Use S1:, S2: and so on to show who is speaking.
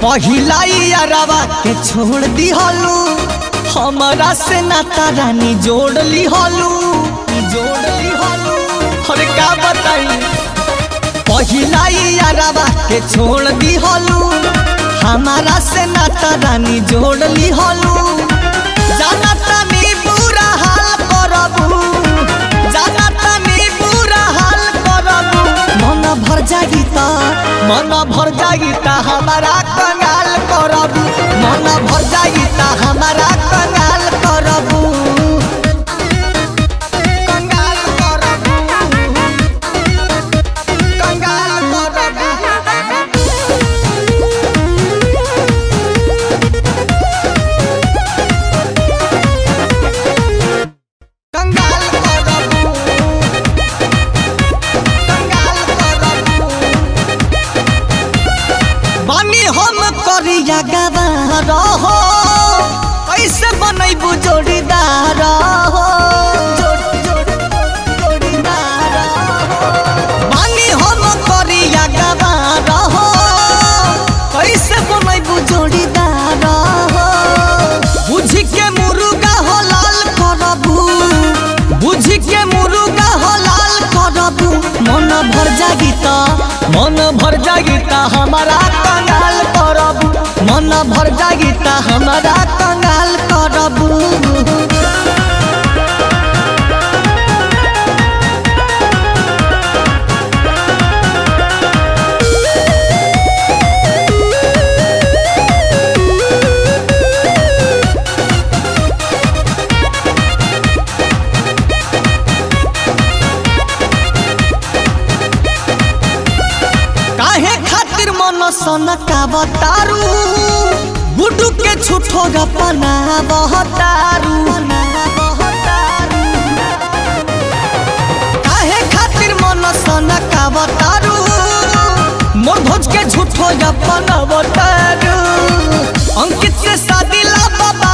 S1: पहिला यारवा के छोड़ दिहलू हमारा से नाता रानी जोड़ लिहलू जोड़ लिहलू अरे का बताई पहिला यारवा के छोड़ दिहलू हमारा से नाता रानी जोड़ लिहलू जाना तानी बुरा हाल करबू जाना तानी बुरा हाल करबू मन भर जागी त मन भर जागी त हमारा कंगाल करबू मन भर जागी त हमारा कंगाल करबू कंगाल करबू कंगाल करबू कंगाल करबू कंगाल करबू बानी हम करिया गवार हो कैसे बनैबू जोड़ीदार हो जोड़- जोड़- जोड़ीदार हो। बानी हम करिया गवार हो कैसे बनैबू जोड़ीदार हो बुझ के मुर्गा हो लाल करबू बुझ के मुर्गा हो लाल करबू मन भर जागी त मन भर जागी त हमारा कंगाल करबू मन भर जागी त हमारा कंगाल करबू काहे खातिर मन सन का बतारू गुडू के छुठो गपना बहतारू काहे खातिर मन सन का बतारू मोर भोज के झूठो गपना बतारू अंकित से शादी ला बाबा